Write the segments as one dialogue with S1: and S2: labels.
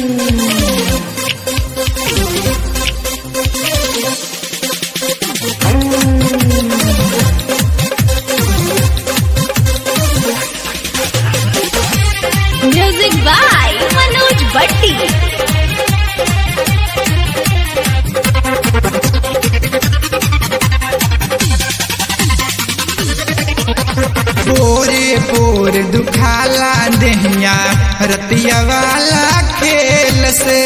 S1: music by Manoj भट्टी
S2: पोरे पोर दुखाला देहिया रतिया वाला खेल से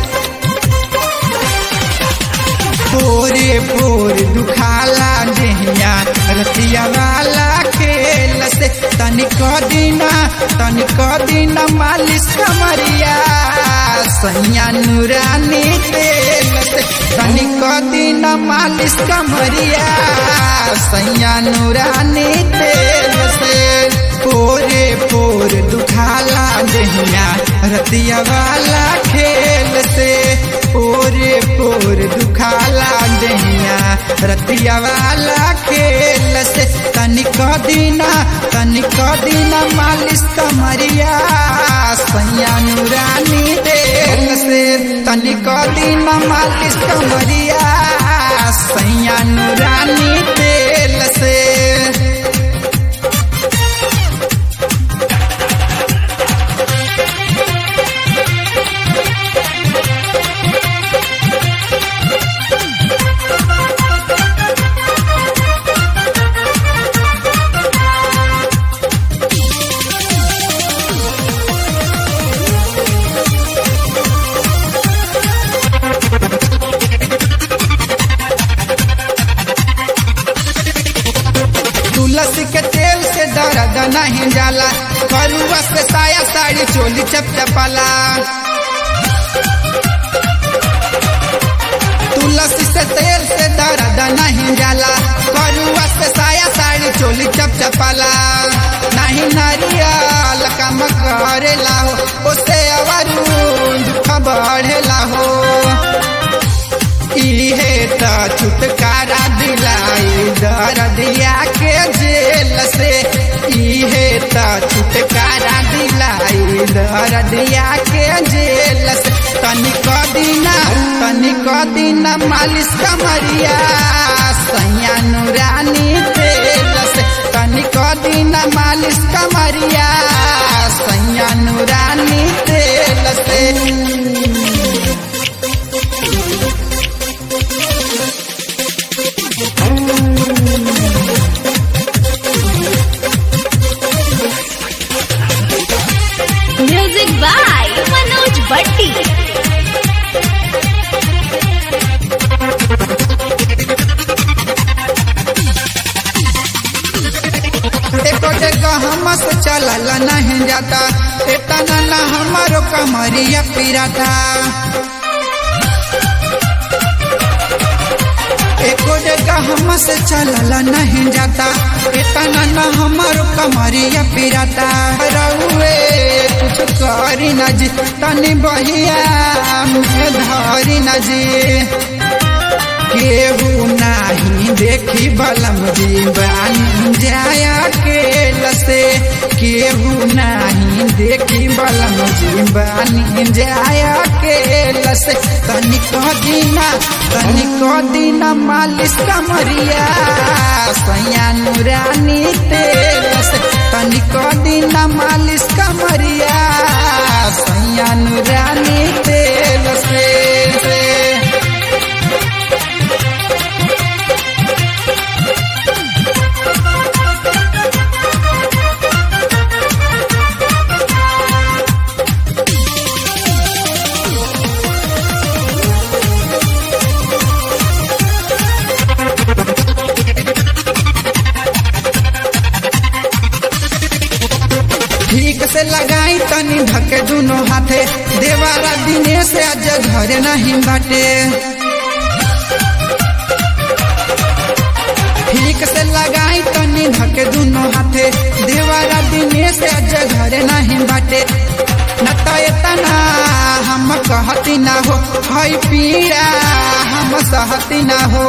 S2: पोरे पोर दुखाला देहिया रतिया वाला खेल से तनिक दिना तनिक दिना मालिश कमरिया सैया नूरानी तेल से तनिक दिना मालिश कमरिया सैया नूरानी तेल से पोरे पोर दुखाला देहिया रतिया वाला खेल से पोरे पोर दुखाला देहिया रतिया वाला खेल से तनिक दिना तनिक दिना मालिश कमरिया सैया नूरानी तेल से तनिक दिना मालिश कमरिया सैया नूरानी तेल से तुलसी के तेल से दर्द नहीं जाला करुआ से साया साड़ी चोली चपचपाला तुलसी से तेल से दर्द नहीं जाला करुआ से साया साड़ी चोली चपचपाला नहीं नारियल कम करेला हो उसे अवरून दुख बढ़ेला हो इहे त छुटकारा दिलाई दर्दिया के जेल से इहे त छुटकारा दिलाई दर्दिया के जेल से तनिक दिना तनिक दिना मालिश कमरिया सैया नूरानी तेल से तनिक दिना मालिश कमरिया सैया नूरानी तेल से
S1: म्यूजिक बाय मनोज भट्टी
S2: एको जगह हमस चलल नहीं जाता इतना न हमारो कमरिया पिराता एको जगह हमस चलल नहीं जाता इतना न हमारो कमरिया पिराता रउए कुछ करी न जी तनी बहिया मुझे धरी न जी केहू नाही देखी बलम जीवन जाया के लसे केहू नाही देखी बलम जीवन जाया के लसे तनिक दिना तनिक दिना मालिश कमरिया सैया नूरानी तेल से तनिक दिना मालिश कमरिया सैया नूरानी तेल से ठीक से लगाई तनी ढके दुनो हाथे देवारा दिने से आज घरे नहीं बाटे ठीक से लगाई तनी ढके दुनो हाथे देवारा दिने से आज घरे नहीं बाटे न तो इतना हम कहती ना हो हई पीड़ा हम सहती ना हो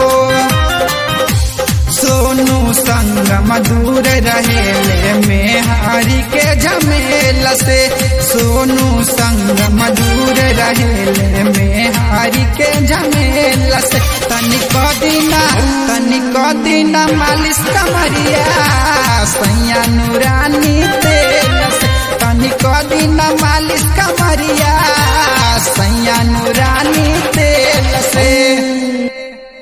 S2: सोनू संग मधुर रहेले में हरि के झमेल से सोनू संग मधुर रहे तनिक दिना तनिक दिना मालिश कमरिया सैया नूरानी तेल से तनिक दिना मालिश कमरिया सैया नूरानी